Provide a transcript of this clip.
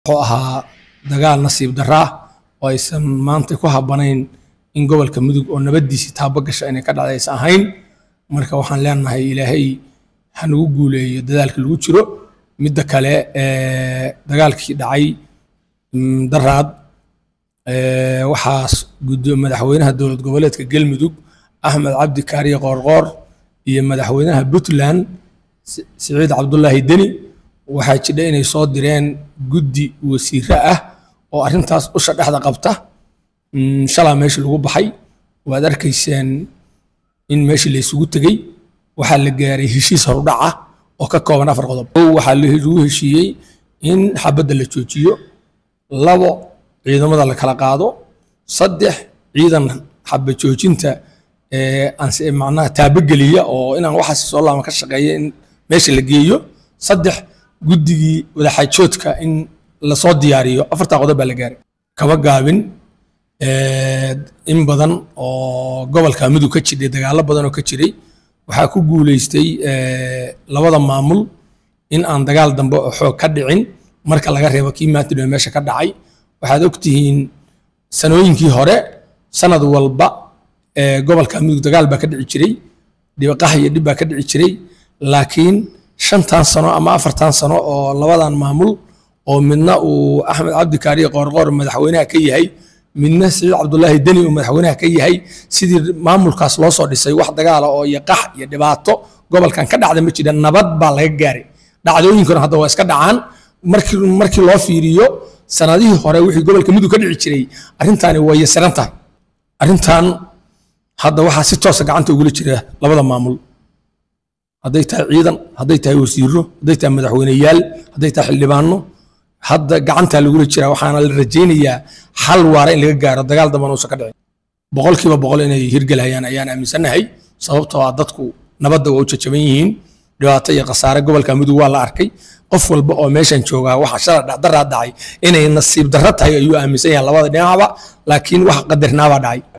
wuxuu ahaa dagaal nasiib darra ah oo aysan maanta ku habbanayn in gobolka mudug oo nabadiisii taabo gasha inay ka dhacday aysan ahayn marka waxaan leenahay ilaahay ha nagu guuleeyo dadaalka lagu jiro midda kale ee, dagaalkii dhacay mm, daraad ee, waxaa guddo madaxweynaha dowlad goboleedka galmudug axmed cabdi kaariye qoorqoor iyo madaxweynaha puntland Si- siciid cabdulaahi deni waxaa jidha inay soo direen guddi wasiire ah oo arrintaas usha dhexda qabta Mm, shalaa meesha lagu baxay waad arkayseen in meeshii la isugu tegey waxaa la gaaray heshiis horudhac ah oo ka kooban afar qodob kow waxaa la- lagu heshiiyey in xabadda la joojiyo labo ciidamada la kala qaado saddex ciidan xabad joojinta ee aan si- macnaha taabogeliya oo inaan waxaas soo laama ka shaqeeya in meesha la geeyo saddex guddigii wadaxaajoodka in lasoo diyaariyo afartaa qodob baa la gaaray kaba gaabin ee, in badan oo gobolka mudug ka jiray dagaalo badan oo ka jiray waxaa ku guuleystay ee, labada maamul in aan dagaal dambe oo xoog ka dhicin marka laga reebo kii maanta dhowe meesha ka dhacay waxaad ogtihiin sanooyinkii hore sanad walba ee, gobolka mudug dagaal baa ka dhici jiray dhibaqaha iyo dhib baa ka dhici jiray laakiin shantan sano ama afartan sano oo labadan maamul oo midna uu axmed cabdi kaariye qoorqoor madaxweynaha ka yahay midna siciid cabdulaahi deni uu madaxweynaha ka yahay sidii maamulkaas loo soo dhisay wax dagaala oo iyo qax iyo dhibaato gobolkan ka dhacda ma jira nabad baa laga gaaray dhacdooyinkuna hadda waa iska dhacaan markii markii loo fiiriyo sanadihii hore wixii gobolka mudug ka dhici jiray arrintaani way yasiran tahay arrintan hadda waxaa si toosa gacanta ugula jira labada maamul hadday tahay ciidan hadday tahay wasiiro hadday tahay madaxweyneyaal hadday tahay xildhibaano hadda gacantaa lagula jiraa waxaana la rajaynayaa xal waara in laga gaaro dagaal dambana uusan ka dhicin boqolkiiba boqol inay hirgelhayaan ayaan aaminsanahay sababtoo ah dadku nabadda waa u jajaban yihiin dhibaato iyo khasaare gobolka mudug waa la arkay qof walba oo meeshan joogaa waxa shala dhacdaraa dhacay inay nasiib darro tahay ayuu aaminsan yahay labada dhinacba laakiin wax qadarnaabaa dhacay